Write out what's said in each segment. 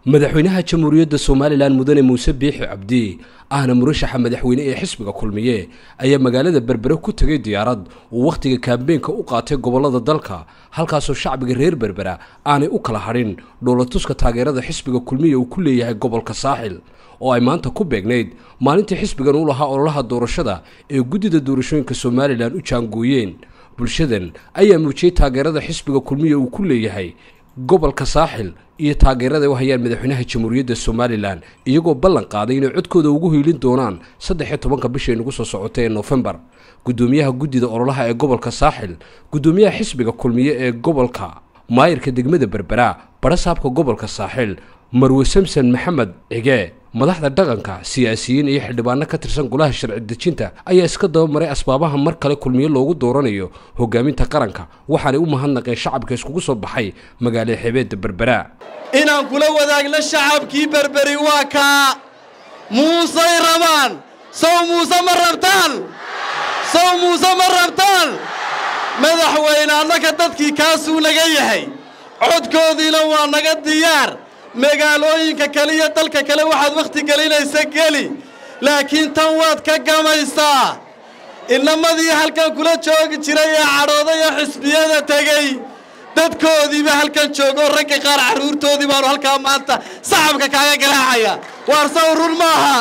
madaxweynaha jamhuuriyadda somalilan mudane muuse biixi cabdi ahna murashaxa madaxweyne ee xisbiga kulmiye ayaa magaalada berbere ku tegay diyaarad uu wakhtiga kaambeenka u qaatay gobollada dalka halkaasoo shacbiga reer berbera aanay u kala hadhin dhoolatuska taageerada xisbiga kulmiye uu ku leeyahay gobolka saaxil oo ay maanta ku beegnayd maalintii xisbigan u lahaa ololaha doorashada ee guddida doorashooyinka somalilan u jaangooyeen bulshadan ayaa muujiyey taageerada xisbiga kulmiye uu ku leeyahay gobolka saaxil iyo taageerada u hayaan madaxweynaha jamhuuriyadda somalilan iyagoo ballan qaaday inay codkooda ugu hiilin doonaan saddex iyo tobanka bishay nagu soo socotay ee noofembar guddoomiyaha guddida ololaha ee gobolka saaxil guddoomiyaha xisbiga kulmiye ee gobolka maayirka degmada berbera barasaabka gobolka saaxil marwe samson maxamed cige madaxda dhaqanka siyaasiyiin iyo xildhibaano ka tirsan golaha sharci dejinta ayaa iska dabamaray asbaabaha mar kale kulmiye loogu dooranayo hogaaminta qaranka waxaanay u mahadnaqeen shacabka iskugu soo baxay magaalada xebeedda berbera inaan kula wadaagno shacabkii berberi waa kaa muusey rabaan sow muuse ma rabtaan sow muuse ma rabtaan madaxweyne annaka dadkii kaasuu naga yahay codkoodiina waa naga diyaar magaalooyinka kale iyo dalka kale waxaad wakhti gelinaysa geli laakiin tan waad ka gamaysaa inamadii halkan kula joogi jiray ee cadhooday ee xisbiyada tegey dadkoodiiba halkan joogoo ragga qaar carruurtoodii baanu halkaa maanta sacabka kaaga garaacaya waar saw run maaha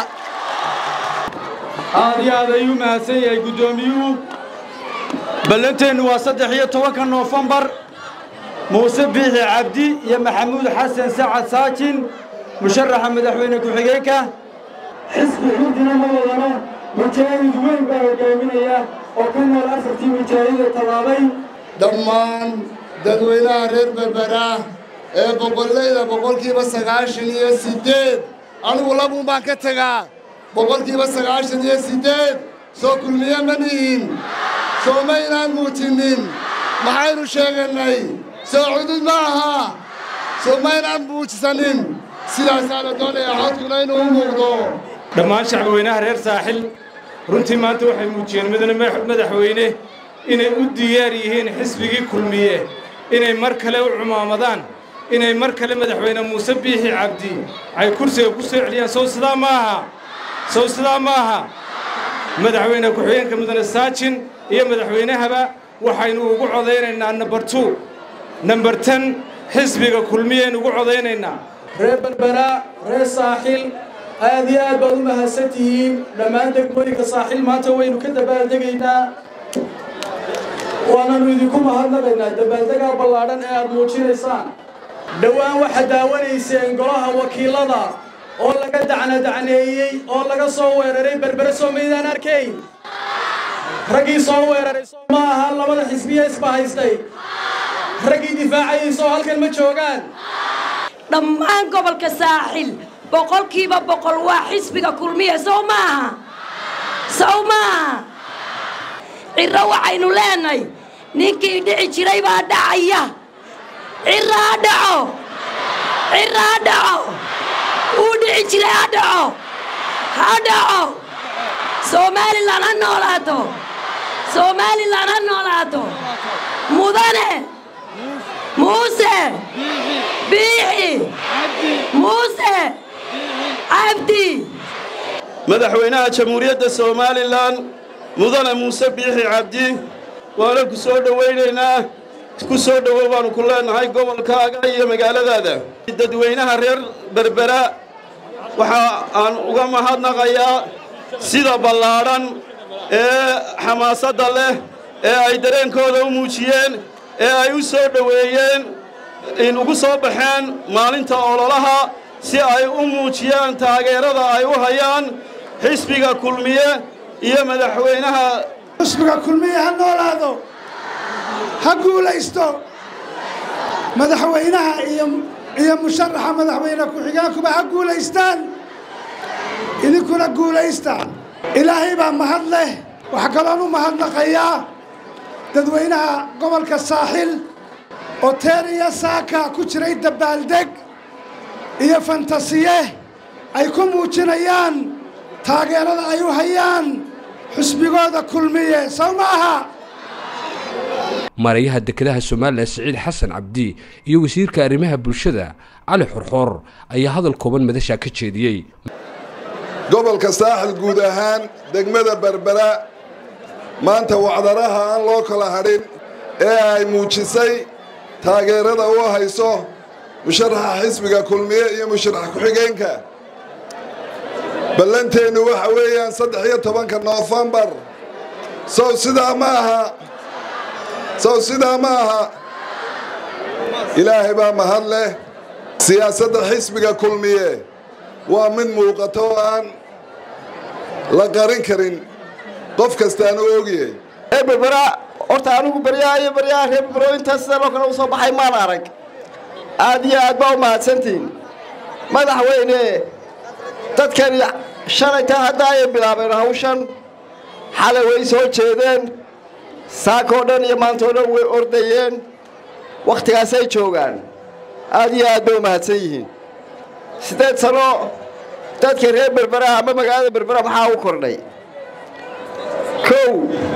aad iyo aad ayuu mahadsan yahay guddoomiyuhu ballanteennu waa saddex iyo tobanka noofembar muuse biixi cabdi iyo maxamuud xasan sacad saajin musharaxa madaxweyne ku-xigeenka xisbi xudina ma wadano mujaahid weyn baa hogaaminaya oo ka nool afartii mujaahida tallaabay dhammaan dadweynaha reer berbera ee boqollayda boqolkiiba sagaashan iyo siddeed anigu labuun baan ka tegaa boqolkiiba sagaashan iyo siddeed soo kulmiye ma nihin soo maynaan muujinnin maxaynu sheegannay soo cudud ma aha soo maynaan muujisanin sidaasaa la doonayaa codkuna inuu u muuqdo dhammaan shacbweynaha reer saaxil runtii maanta waxay muujiyeen mudane madaxweyne inay u diyaar yihiin xisbigii kulmiye inay mar kale u cumaamadaan inay mar kale madaxweyne muuse biixi cabdi ay kursiga ku soo celiyaan sow sidaa ma aha sow sidaa ma aha madaxweyne ku-xigeenka mudane saajin iyo madaxweynahaba waxaynu ugu codaynaynaa nambar tu nambar ten xisbiga kulmiyaynu ugu codaynaynaa reer berbera reer saaxil aad iyo aad baad u mahadsan tihiin dhammaan degmooyinka saaxil maanta waynu ka dabaaldegaynaa waananu idinku mahadnaqaynaa dabaaldegaa ballaadhan ee aad muujinaysaan dhowaan waxaad daawanayseen golaha wakiilada oo laga dacnadacneeyey oo laga soo weeraray berbere soo maydaan arkayn raggii soo weeraray soo ma aha labada xisbiya isba haystay raggii difaacayay soo halkan ma joogaan dhammaan gobolka saaxil boqolkiiba boqol waa xisbiga kulmiya sow maaha sow maaha cirro waxaynu leenahay ninkii dhici jiray baa dhacaya cirro ha dhaco cirro ha dhaco wuu dhici jiray ha dhaco ha dhaco somalilan ha noolaato somalilan ha noolaato mudane muuse biixi muuse cabdi madaxweynaha jamhuuriyadda somalilan mudane muuse biixi cabdi waana ku soo dhowaynaynaa ku soo dhowow baannu ku leennahay gobolkaaga iyo magaaladaada dadweynaha reer berbera waxa aan uga mahadnaqayaa sida ballaadhan ee xamaasadda leh ee ay dareenkooda u muujiyeen ee ay u soo dhoweeyeen in ugu soo baxeen maalinta ololaha si ay u muujiyaan taageerada ay u hayaan xisbiga kulmiye iyo madaxweynaha xisbiga kulmiye ha noolaado ha guulaysto madaxweynaha iyo musharaxa madaxweyne ku-xigeenkuba ha guulaystaan idinkuna guulaysta ilaahay baa mahad leh waxaa kaloon u mahadnaqayaa dadweynaha gobolka saaxil oo teer iyo saaka ku jiray dabbaaldeg iyo fantasiye ay ku muujinayaan taageerada ay u hayaan xusbigooda kulmiye sow ma aha maarayaha dekedaha somalilan siciid xasan cabdi iyo wasiirka arrimaha bulshada cali xorxoor ayaa hadal kooban madashaa ka jeediyey gobolka saaxil guud ahaan degmada berbera maanta wacdaraha aan loo kala hadhin ee ay muujisay taageerada u hayso musharaxa xisbiga kulmiye iyo musharax ku-xigeenka ballanteennu waxa weeyaan saddex iyo tobanka noofembar sow sidaa ma aha sow sidaa ma aha ilaahay baa mahad leh siyaasadda xisbiga kulmiye waa mid muuqato oo aan la qarin karin qof kastaanu ogyahay ee berbera horta anigu baryaha iyo baryaha reer berbero intaas sida loo kale u soo baxay maan arag aad iyo aad baa u mahadsantihin madaxweyne dadkani shalaytaa hadda ayay bilaabeen hawshan xalay way soo jeedeen saakoo dhan iyo maantoo dhan way ordayeen wakhtigaasay joogaan aad iyo aad bay u mahadsan yihiin siddeed sano dadka reer berbera ama magaalada berbera maxaa u kordhay kow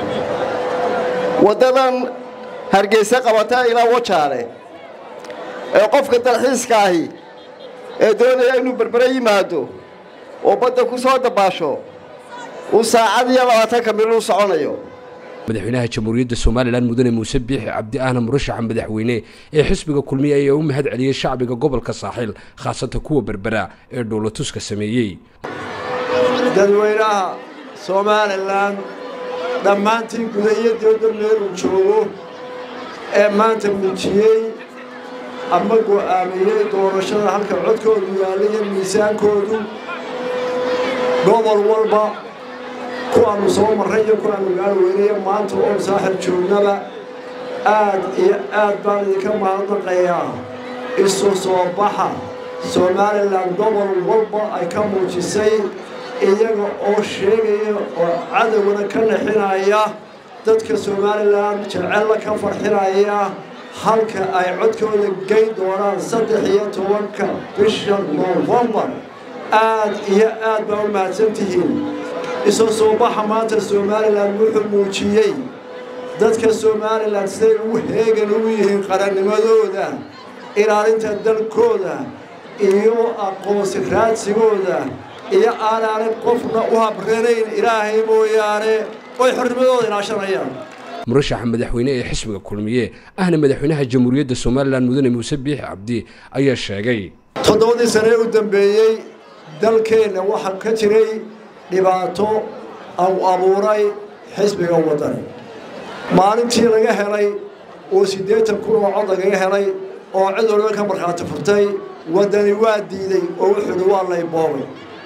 waddadan hargeysa qabata ilaa wajaale ee qofka dalxiiska ahi ee doonaya inuu berbere yimaado oo badda ku soo dabaasho uu saacad iyo labaatanka mil u soconayo madaxweynaha jamhuuriyadda somalilan mudane muuse biixi cabdi ahna murashaxa madaxweyne ee xisbiga kulmiye ayaa u mahad celiyey shacbiga gobolka saaxiil khaasatan kuwa berbera ee dhowlatuska sameeyey dadweynaha somalilan dhammaantii guda iyo dibadda meel uu joogo ee maanta muujiyey ama go'aamiyey doorashada halka codkoodu yaalla iyo miisaankoodu gobol walba kuwaannu soo marray iyo kuwaannu gaarweynayo maanta oon saaxir joognaba aad iyo aad baan idinka mahadnaqayaa isu soo baxa somalilan gobol walba ay ka muujisay iyaga oo sheegaya oo cadowgana ka naxinaya dadka somalilan jecella ka farxinaya halka ay codkooda geyn doonaan saddex iyo tobanka bisha noofembar aad iyo aad baa u mahadsan tihiin isu soo baxa maanta somalilan wuxuu muujiyey dadka somalilan siday ugu heegan ugu yihiin qarannimadooda ilaalinta dalkooda iyo aqoonsi raadsigooda iyo aanaanan qofna u habranayn ilaahay mooyaane oy xornimadooda ilaashanayaan murashaxa madaxweyne ee xisbiga kulmiye ahna madaxweynaha jamhuuriyadda somalilan mudane muuse biixi cabdi ayaa sheegay toddobadii sane u dambeeyey dalkeenna waxaa ka jiray dhibaato au abuuray xisbiga waddani maalintii laga helay oo siddeetan kun oo cod lagaga helay oo cid waliba ka markhaati furtay waddani waa diiday oo wuxuuhi waa layboobay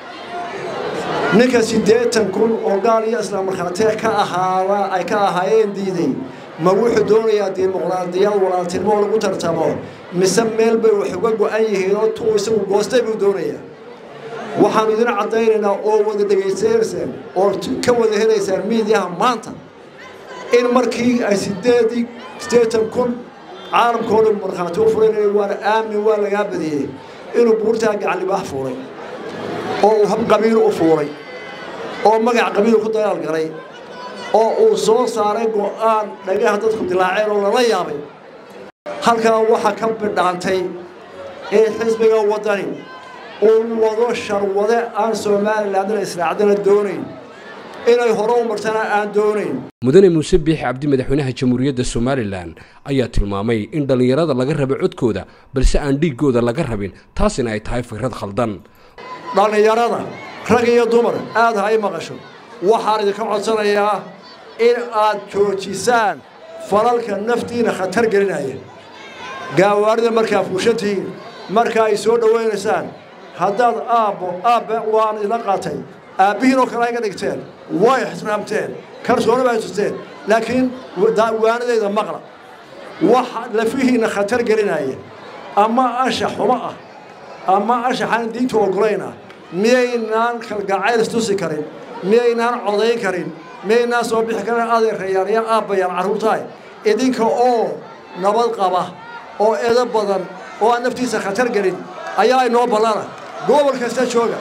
ninka siddeetan kun oo gaal iyo islaam markhaatee ka ahaada ay ka ahaayeen diiday ma wuxuu doonayaa dimuqraadiyad walaaltinimo lagu tartamo mise meel bay wax uga go'an yihiin oo tuu isagu goostay buu doonayaa waxaanu idin caddaynaynaa oo wada dhegaysanaysaan oo ka wada helaysaan miidiyaha maanta in markii ay sideedii siddeetan kun caalamkoo dhan markhaati u furanaya waana aamin waa lagaa badiyey inuu buurtaa gacan libaax fuulay oo uu hab qabiil u fuulay oo magac qabiil ku dagaal galay oo uu soo saaray go'aan dhagaha dadku dilaaceen oo lala yaabay halkaa waxaa ka bidhaantay in xisbiga waddani uu wado sharwade aan somalilandna israacdana doonayn inay hore u martana aan doonayn mudane muuse biixi cabdi madaxweynaha jamhuuriyadda somalilan ayaa tilmaamay in dhallinyarada laga rabo codkooda balse aan dhiiggooda laga rabin taasina ay tahay fikrad khaldan dhallinyarada rag iyo dumar aad ha i maqasho waxaan idinka codsanayaa in aad joojisaan falalka naftiina khatar gelinaya gaawaarida markaa fuushantihiin marka ay soo dhowaynaysaan haddaad aabbo aabbe waan idla qaatay aabbihiin oo kale ayga dhigteen way ixtiraamteen kalsooni bay tusteen laakiin waanadayda maqla wax lafihiinna khatar gelinaya ama anshax xumo ah ama anshaxaan diintu ogolayna miyaynaan kalgacayl istusi karin miyaynaan codayn karin miyaynaan soo bixi karin adeerayaan iyo aabbayaan carruurtahay idinka oo nabad qaba oo edo badan oo aan naftiisa khatar gelin ayaa inoo ballana gobol kasta jooga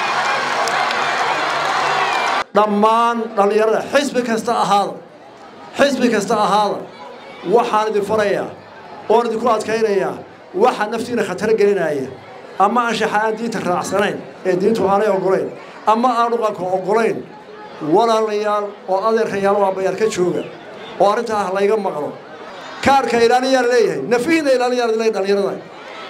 dhammaan dhallinyarada xisbi kasta ahaada xisbi kasta ahaada waxaan idin farayaa oon idinku adkaynayaa waxa naftiina khatar gelinaya ama anshaxa aan diinta raacsanayn ee diintu aanay oggolayn ama aan dhaqanka oggolayn walaalayaal oo adeerkayaal waa bayaal ka jooga oo arrintaa ah layga maqlo kaarka ilaaliyaa leeyahay nafihiina ilaaliyaa leeyahay dhallinyarada